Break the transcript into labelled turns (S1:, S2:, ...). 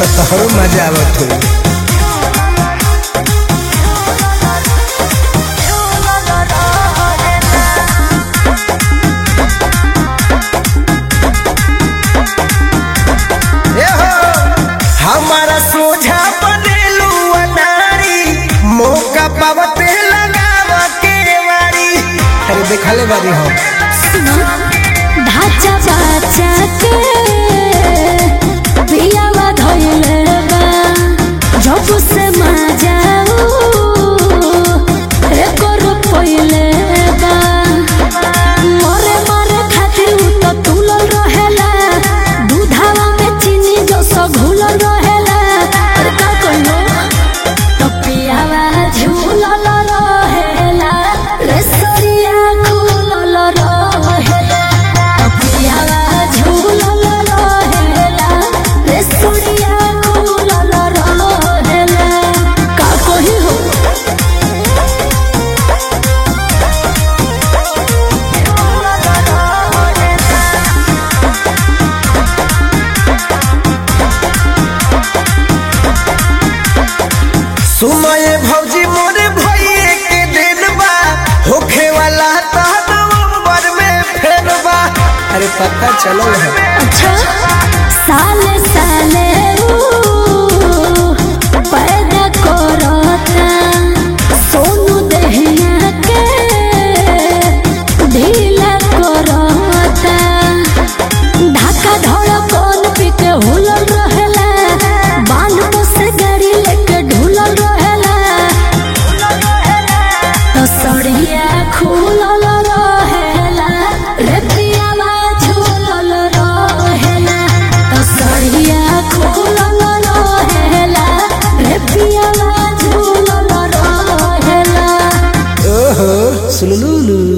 S1: तो तोहरो मजा आवत होई ए हो, हमारा सोझा बनेलू अनारी मौका पावते लगावा के वारी अरे देखले बारी हम
S2: सुनो ढाचा बाचा के पियावा धइले बा जब से मजाऊ एकर पहिले बा मरे मरे खातिर उ तो तुलल रहेला दूधावा में चीनी जो सो घुलल रहेला अरे का कहियो तो पियावा झूलल रहेला रे सरिया खुलल रहेला तो पियावा झूलल रहेला रे सरिया खुलल रहेला का कही हो
S1: सुमय भौजी मोरे भइए के दिन बा होखे वाला ता नवंबर में फेर बा अरे पता चलल है
S2: अच्छा साले साले ऊ पैदा करता सोनू दहिया के ढीला करता ढाका धड़कन पी के हुलल रहेला बांध को से गाड़ी लेके ढुलल रहेला तो सड़िया खुलल रहेला रे पियावा झूलल रहेला तो सड़िया खुलल रहेला रे पियावा झूलल रहेला
S1: ओहो सुलुलुलु